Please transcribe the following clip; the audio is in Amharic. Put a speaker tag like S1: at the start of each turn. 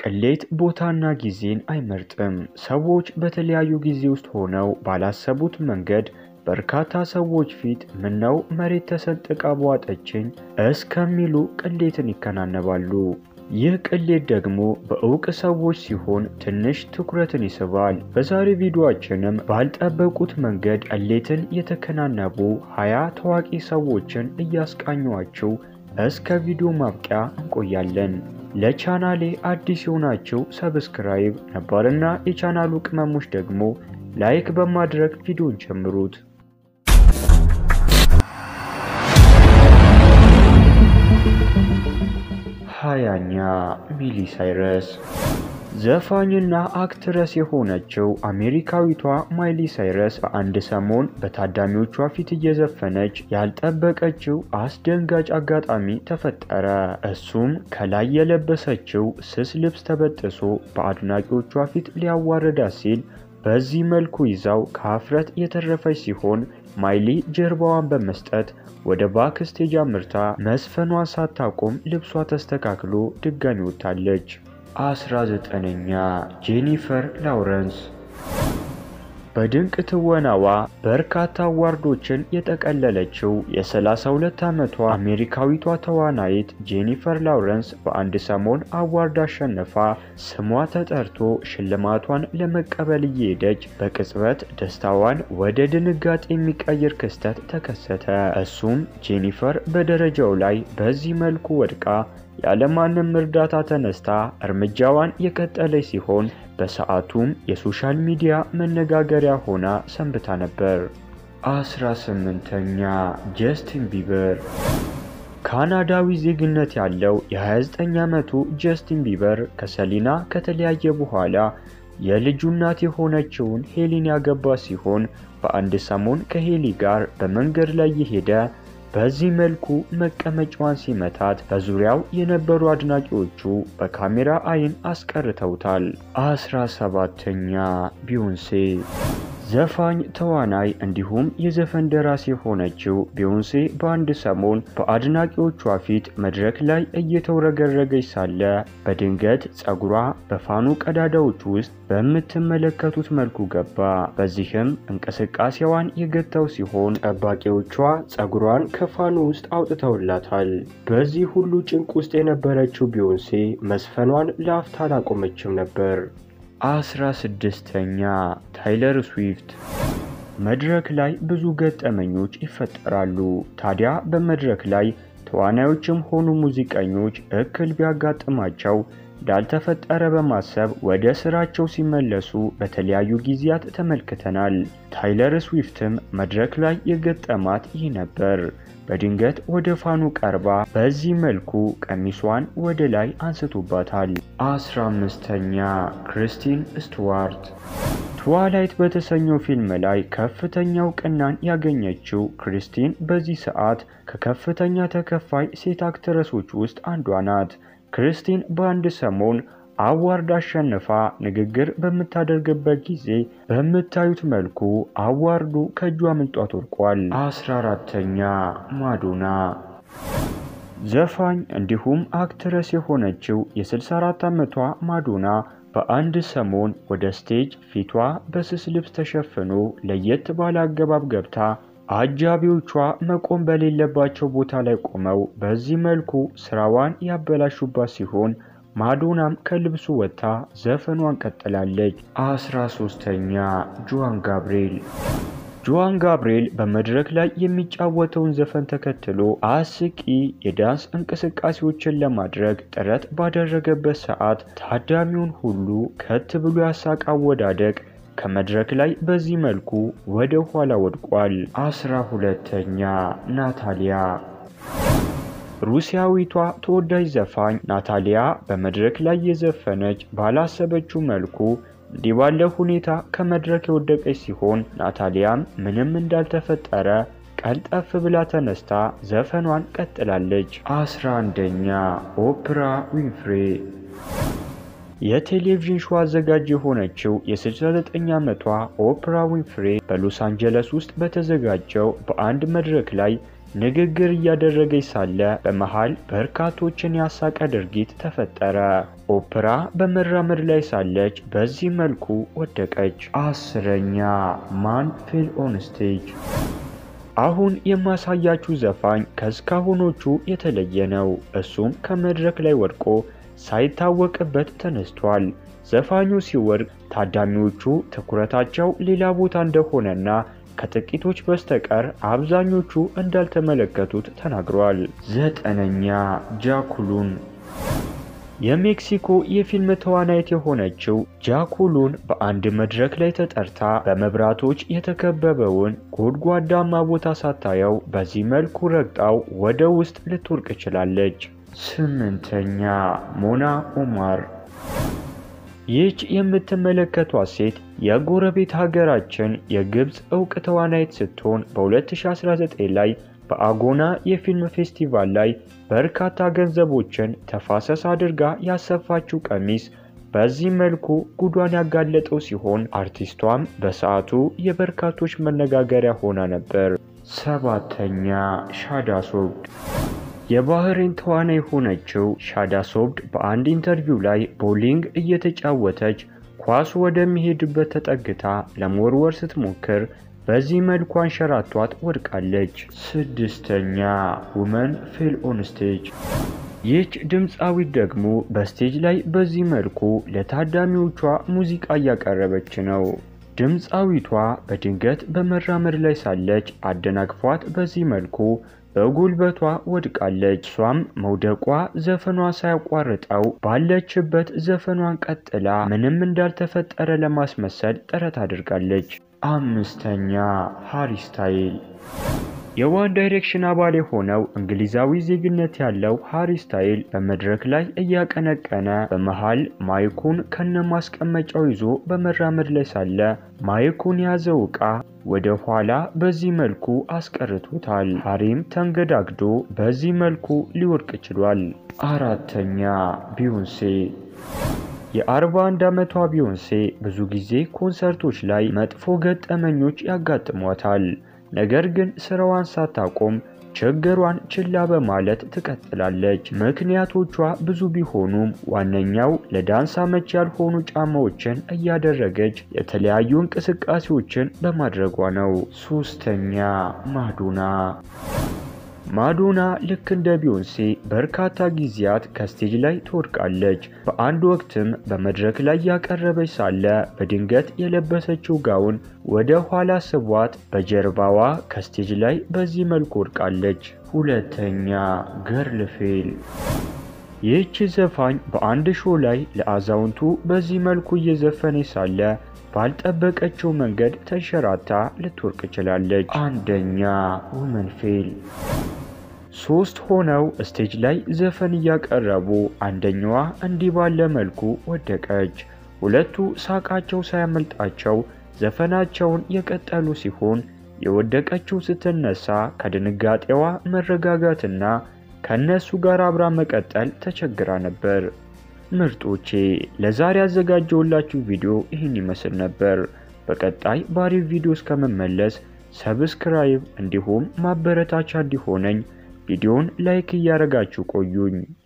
S1: ቅሌት ቦታና ጊዜን አይመርጥም። ሰዎች በተለያዩ ጊዜ ውስጥ ሆነው ባላሰቡት መንገድ በርካታ ሰዎች ፊት ምነው መሬት ተሰንጥቃ በዋጠችኝ እስከሚሉ ቅሌትን ይከናነባሉ። ይህ ቅሌት ደግሞ በእውቅ ሰዎች ሲሆን ትንሽ ትኩረትን ይስባል። በዛሬ ቪዲዮአችንም ባልጠበቁት መንገድ ቅሌትን የተከናነቡ ሀያ ታዋቂ ሰዎችን እያስቃኟችሁ እስከ ቪዲዮ ማብቂያ እንቆያለን። ለቻናሌ አዲስ የሆናችሁ ሰብስክራይብ፣ ነባርና የቻናሉ ቅመሞች ደግሞ ላይክ በማድረግ ቪዲዮን ጀምሩት። ሀያኛ ሚሊ ሳይረስ ዘፋኝና አክትረስ የሆነችው አሜሪካዊቷ ማይሊ ሳይረስ በአንድ ሰሞን በታዳሚዎቿ ፊት እየዘፈነች ያልጠበቀችው አስደንጋጭ አጋጣሚ ተፈጠረ። እሱም ከላይ የለበሰችው ስስ ልብስ ተበጥሶ በአድናቂዎቿ ፊት ሊያዋርዳት ሲል በዚህ መልኩ ይዛው ከሀፍረት የተረፈች ሲሆን ማይሊ ጀርባዋን በመስጠት ወደ ባክስቴጅ አምርታ መስፈኗን ሳታቆም ልብሷ ተስተካክሎ ድጋሚ ወጥታለች። አስራ ዘጠነኛ ጄኒፈር ላውረንስ በድንቅ ትወናዋ በርካታ አዋርዶችን የጠቀለለችው የ32 ዓመቷ አሜሪካዊቷ ተዋናይት ጄኒፈር ላውረንስ በአንድ ሰሞን አዋርድ አሸንፋ ስሟ ተጠርቶ ሽልማቷን ለመቀበል እየሄደች በቅጽበት ደስታዋን ወደ ድንጋጤ የሚቀይር ክስተት ተከሰተ። እሱም ጄኒፈር በደረጃው ላይ በዚህ መልኩ ወድቃ ያለማንም እርዳታ ተነስታ እርምጃዋን የቀጠለች ሲሆን በሰዓቱም የሶሻል ሚዲያ መነጋገሪያ ሆና ሰንብታ ነበር። አስራ ስምንተኛ ጀስቲን ቢበር ካናዳዊ ዜግነት ያለው የ29 ዓመቱ ጀስቲን ቢበር ከሰሊና ከተለያየ በኋላ የልጁ እናት የሆነችውን ሄሊን ያገባ ሲሆን በአንድ ሰሞን ከሄሊ ጋር በመንገድ ላይ የሄደ በዚህ መልኩ መቀመጫዋን ሲመታት በዙሪያው የነበሩ አድናቂዎቹ በካሜራ አይን አስቀርተውታል። አስራ ሰባተኛ ቢዮንሴ ዘፋኝ፣ ተዋናይ እንዲሁም የዘፈን ደራሲ የሆነችው ቢዮንሴ በአንድ ሰሞን በአድናቂዎቿ ፊት መድረክ ላይ እየተውረገረገች ሳለ በድንገት ጸጉሯ በፋኑ ቀዳዳዎች ውስጥ በምትመለከቱት መልኩ ገባ። በዚህም እንቅስቃሴዋን የገታው ሲሆን ጠባቂዎቿ ጸጉሯን ከፋኑ ውስጥ አውጥተውላታል። በዚህ ሁሉ ጭንቅ ውስጥ የነበረችው ቢዮንሴ መስፈኗን ለአፍታ አላቆመችም ነበር። አስራ ስድስተኛ ታይለር ስዊፍት መድረክ ላይ ብዙ ገጠመኞች ይፈጠራሉ። ታዲያ በመድረክ ላይ ተዋናዮችም ሆኑ ሙዚቀኞች እክል ቢያጋጥማቸው እንዳልተፈጠረ በማሰብ ወደ ስራቸው ሲመለሱ በተለያዩ ጊዜያት ተመልክተናል። ታይለር ስዊፍትም መድረክ ላይ የገጠማት ይህ ነበር። በድንገት ወደ ፋኑ ቀርባ በዚህ መልኩ ቀሚሷን ወደ ላይ አንስቶባታል። አስራ አምስተኛ ክሪስቲን ስቱዋርት ትዋላይት በተሰኘው ፊልም ላይ ከፍተኛ እውቅናን ያገኘችው ክሪስቲን በዚህ ሰዓት ከከፍተኛ ተከፋይ ሴት አክትረሶች ውስጥ አንዷ ናት። ክሪስቲን በአንድ ሰሞን አዋርድ አሸንፋ ንግግር በምታደርግበት ጊዜ በምታዩት መልኩ አዋርዱ ከእጇ ምንጧት ወድቋል። አስራ አራተኛ ማዶና ዘፋኝ እንዲሁም አክትረስ የሆነችው የ64 ዓመቷ ማዶና በአንድ ሰሞን ወደ ስቴጅ ፊቷ በስስ ልብስ ተሸፍኖ ለየት ባለ አገባብ ገብታ አጃቢዎቿ መቆም በሌለባቸው ቦታ ላይ ቆመው በዚህ መልኩ ስራዋን ያበላሹባት ሲሆን ማዶናም ከልብሱ ወጥታ ዘፈኗን ቀጥላለች። አስራ ሶስተኛ ጆዋን ጋብርኤል ጆዋን ጋብርኤል በመድረክ ላይ የሚጫወተውን ዘፈን ተከትሎ አስቂ የዳንስ እንቅስቃሴዎችን ለማድረግ ጥረት ባደረገበት ሰዓት ታዳሚውን ሁሉ ከት ብሎ ያሳቅ አወዳደቅ ከመድረክ ላይ በዚህ መልኩ ወደ ኋላ ወድቋል። አስራ ሁለተኛ ናታሊያ ሩሲያዊቷ ተወዳጅ ዘፋኝ ናታሊያ በመድረክ ላይ የዘፈነች ባላሰበችው መልኩ እንዲህ ባለ ሁኔታ ከመድረክ የወደቀች ሲሆን ናታሊያም ምንም እንዳልተፈጠረ ቀልጠፍ ብላ ተነስታ ዘፈኗን ቀጥላለች። አስራ አንደኛ ኦፕራ ዊንፍሬ የቴሌቪዥን ሾው አዘጋጅ የሆነችው የ69 ዓመቷ ኦፕራ ዊንፍሬ በሎስ አንጀለስ ውስጥ በተዘጋጀው በአንድ መድረክ ላይ ንግግር እያደረገች ሳለ በመሃል በርካቶችን ያሳቀ ድርጊት ተፈጠረ። ኦፕራ በመራመድ ላይ ሳለች በዚህ መልኩ ወደቀች። አስረኛ ማን ፌል ኦን ስቴጅ። አሁን የማሳያችሁ ዘፋኝ ከእስካሁኖቹ የተለየ ነው። እሱም ከመድረክ ላይ ወድቆ ሳይታወቅበት ተነስቷል። ዘፋኙ ሲወድቅ ታዳሚዎቹ ትኩረታቸው ሌላ ቦታ እንደሆነና ከጥቂቶች በስተቀር አብዛኞቹ እንዳልተመለከቱት ተናግሯል። ዘጠነኛ ጃኩሉን የሜክሲኮ የፊልም ተዋናይት የሆነችው ጃኩሉን በአንድ መድረክ ላይ ተጠርታ በመብራቶች የተከበበውን ጎድጓዳማ ቦታ ሳታየው በዚህ መልኩ ረግጣው ወደ ውስጥ ልትወርቅ ችላለች። ስምንተኛ ሞና ኡማር ይህች የምትመለከቷት ሴት የጎረቤት ሀገራችን የግብፅ እውቅ ተዋናይት ስትሆን በ2019 ላይ በአጎና የፊልም ፌስቲቫል ላይ በርካታ ገንዘቦችን ተፋሰስ አድርጋ ያሰፋችው ቀሚስ በዚህ መልኩ ጉዷን ያጋለጠው ሲሆን አርቲስቷም በሰዓቱ የበርካቶች መነጋገሪያ ሆና ነበር። ሰባተኛ ሻዳ ሶብድ የባህሬን ተዋናይ የሆነችው ሻዳ ሶብድ በአንድ ኢንተርቪው ላይ ቦሊንግ እየተጫወተች ኳሱ ወደሚሄድበት ተጠግታ ለመወርወር ስትሞክር በዚህ መልኩ አንሸራቷት ወድቃለች። ስድስተኛ ውመን ፌል ኦን ስቴጅ። ይህች ድምፃዊት ደግሞ በስቴጅ ላይ በዚህ መልኩ ለታዳሚዎቿ ሙዚቃ እያቀረበች ነው። ድምፃዊቷ በድንገት በመራመድ ላይ ሳለች አደናቅፏት በዚህ መልኩ በጉልበቷ ወድቃለች። እሷም መውደቋ ዘፈኗ ሳያቋርጠው ባለችበት ዘፈኗን ቀጥላ ምንም እንዳልተፈጠረ ለማስመሰል ጥረት አድርጋለች። አምስተኛ ሃሪ ስታይል የዋን ዳይሬክሽን አባል የሆነው እንግሊዛዊ ዜግነት ያለው ሃሪ ስታይል በመድረክ ላይ እያቀነቀነ በመሃል ማይኩን ከነ ማስቀመጫው ይዞ በመራመድ ላይ ሳለ ማይኩን የያዘው ዕቃ ወደ ኋላ በዚህ መልኩ አስቀርቶታል። ሃሪም ተንገዳግዶ በዚህ መልኩ ሊወድቅ ችሏል። አራተኛ ቢዮንሴ የ41 ዓመቷ ቢዮንሴ ብዙ ጊዜ ኮንሰርቶች ላይ መጥፎ ገጠመኞች ያጋጥሟታል። ነገር ግን ስራዋን ሳታቆም ችግሯን ችላ በማለት ትቀጥላለች። ምክንያቶቿ ብዙ ቢሆኑም ዋነኛው ለዳንስ አመች ያልሆኑ ጫማዎችን እያደረገች የተለያዩ እንቅስቃሴዎችን በማድረጓ ነው። ሶስተኛ ማዶና ማዶና ልክ እንደ ቢዮንሴ በርካታ ጊዜያት ከስቴጅ ላይ ትወድቃለች። በአንድ ወቅትም በመድረክ ላይ ያቀረበች ሳለ በድንገት የለበሰችው ጋውን ወደ ኋላ ስቧት በጀርባዋ ከስቴጅ ላይ በዚህ መልኩ ወድቃለች። ሁለተኛ ገርል ፌል ይህች ዘፋኝ በአንድ ሾው ላይ ለአዛውንቱ በዚህ መልኩ እየዘፈነች ሳለ ባልጠበቀችው መንገድ ተንሸራታ ልትወርቅ ችላለች። አንደኛ ውመን ፌል ሶስት ሆነው ስቴጅ ላይ ዘፈን እያቀረቡ አንደኛዋ እንዲህ ባለ መልኩ ወደቀች። ሁለቱ ሳቃቸው ሳያመልጣቸው ዘፈናቸውን የቀጠሉ ሲሆን የወደቀችው ስትነሳ ከድንጋጤዋ መረጋጋትና ከእነሱ ጋር አብራ መቀጠል ተቸግራ ነበር። ምርጦቼ ለዛሬ ያዘጋጀውላችሁ ቪዲዮ ይህን ይመስል ነበር። በቀጣይ ባሪፍ ቪዲዮ እስከመመለስ ሰብስክራይብ እንዲሁም ማበረታቻ እንዲሆነኝ ቪዲዮን ላይክ እያደረጋችሁ ቆዩኝ።